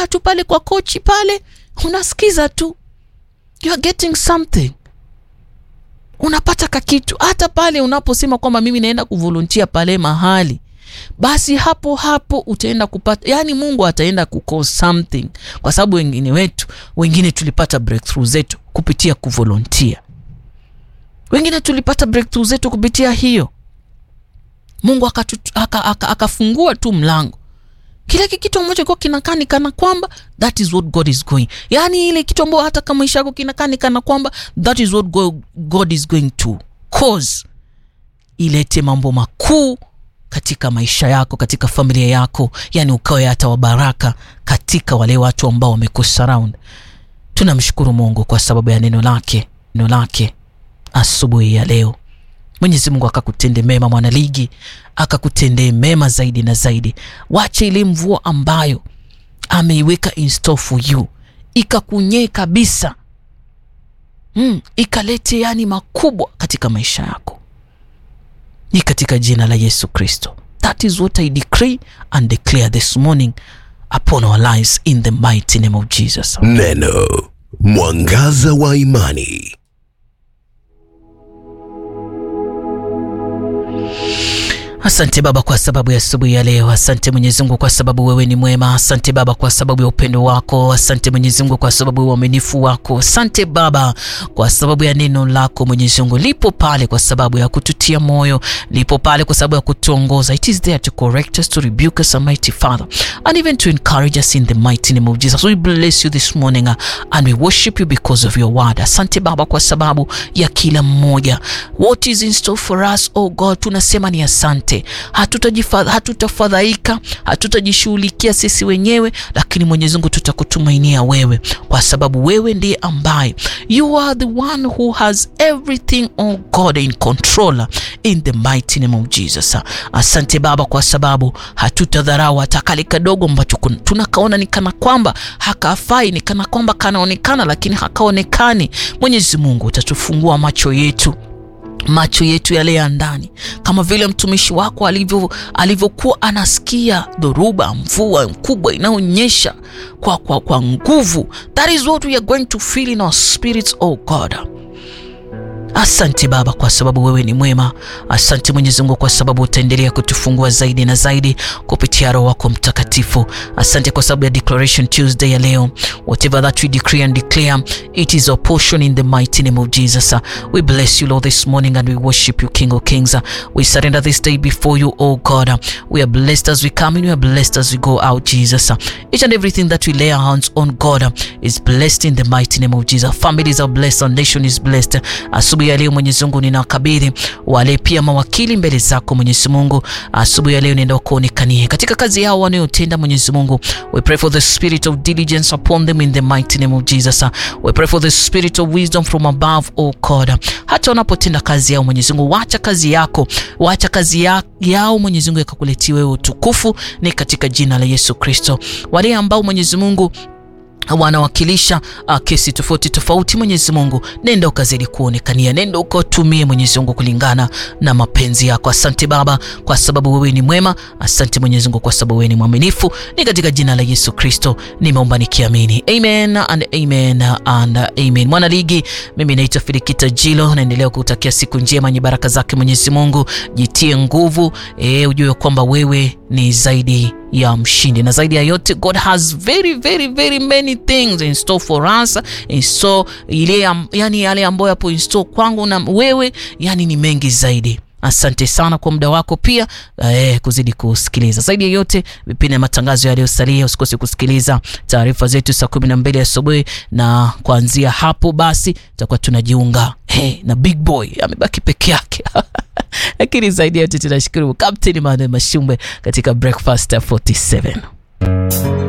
umekaa tu pale kwa kochi pale unasikiza tu you are getting something unapata kakitu hata pale unaposema kwamba mimi naenda kuvolunteer pale mahali basi hapo hapo utaenda kupata yani mungu ataenda kucall something kwa sababu wengine wetu wengine tulipata breakthrough zetu kupitia kuvolunteer wengine tulipata breakthrough zetu kupitia hiyo mungu akafungua aka, aka, aka tu mlango kile kitu ambacho kwa kinakaa ni kana kwamba that is what god is going yaani ile kitu ambayo hata kama maisha yako kinakaa ni kana kwamba that is what god, god is going to cause ilete mambo makuu katika maisha yako katika familia yako yani ukawe hata wabaraka katika wale watu ambao wamekusurround tunamshukuru mungu kwa sababu ya neno lake neno lake asubuhi ya leo mwenyezi mungu akakutende mema mwanaligi akakutendee mema zaidi na zaidi wache ile mvua ambayo ameiweka in store for you ikakunyee kabisa mm, ikalete yani makubwa katika maisha yako ni katika jina la yesu kristo that is what i decree and declare this morning upon our lives in the mighty name of jesus Neno mwangaza wa imani. Asante Baba kwa sababu ya asubuhi ya leo. Asante Mwenyezi Mungu kwa sababu wewe ni mwema. Asante Baba kwa sababu ya upendo wako. Asante Mwenyezi Mungu kwa sababu ya uaminifu wako. Asante Baba kwa sababu ya neno lako Mwenyezi Mungu lipo pale kwa sababu ya kututia moyo, lipo pale kwa sababu ya kutuongoza. It is there to correct us, to rebuke us, Almighty Father, and even to encourage us in the mighty name of Jesus. We bless you this morning uh, and we worship you because of your word. Asante Baba kwa sababu ya kila mmoja. What is in store for us, oh God, tunasema ni asante hatutafadhaika hatutafadhaika hatutajishughulikia sisi wenyewe lakini mwenyezi mungu tutakutumainia wewe kwa sababu wewe ndiye ambaye you are the one who has everything oh god in control in the mighty name of jesus asante baba kwa sababu hatutadharau hata kale kadogo ambacho tunakaona ni kana kwamba hakafai ni kana kwamba kanaonekana lakini hakaonekani mwenyezi mungu utatufungua macho yetu macho yetu yale ya ndani kama vile mtumishi wako alivyo alivyokuwa anasikia dhoruba mvua kubwa inaonyesha kwa, kwa, kwa nguvu that is what we are going to feel in our spirits oh god asante baba kwa sababu wewe ni mwema asante mwenyezi mungu kwa sababu utaendelea kutufungua zaidi na zaidi kupitia roho wako mtakatifu asante kwa sababu ya declaration tuesday ya leo whatever that we decree and declare it is our portion in the mighty name of jesus we bless you lord this morning and we worship you king of kings we surrender this day before you oh god we are blessed as we come in we are blessed as we go out jesus each and everything that we lay our hands on god is blessed in the mighty name of jesus families are blessed our nation is blessed asubuhi ya leo mwenyezi mungu ninawakabidhi wale pia mawakili mbele zako mwenyezi mungu asubuhi ya leo nenda kuonekanie katika kazi yao wanayotenda mwenyezi mungu we pray for the spirit of diligence upon them in the mighty name of jesus we pray for the spirit of wisdom from above oh god hata wanapotenda kazi yao mwenyezi mungu wacha kazi yako wacha kazi ya, yao mwenyezi mungu ikakuletia wewe utukufu ni katika jina la yesu kristo wale ambao mwenyezi mungu wanawakilisha uh, kesi tofauti tofauti mwenyezi mungu nenda ukazidi kuonekania nenda ukatumie mwenyezi mungu kulingana na mapenzi yako asante baba kwa sababu wewe ni mwema asante mwenyezi mungu kwa sababu wewe ni mwaminifu ni katika jina la yesu kristo nimeomba nikiamini amen and amen and amen mwana ligi mimi naitwa filikita jilo naendelea kutakia siku njema yenye baraka zake mwenyezi mungu jitie nguvu e, ujue kwamba wewe ni zaidi ya mshindi na zaidi ya yote god has very very very many things in store for us in store ile yani yale ambayo yapo in store kwangu na wewe yani ni mengi zaidi asante sana kwa muda wako pia eh, kuzidi kusikiliza zaidi ya yote vipindi na matangazo yaliyosalia usikose kusikiliza taarifa zetu saa kumi na mbili asubuhi na kuanzia hapo basi tutakuwa tunajiunga hey, na big boy amebaki peke yake lakini zaidi ya yote tunashukuru kapteni manuel mashumbwe katika breakfast 47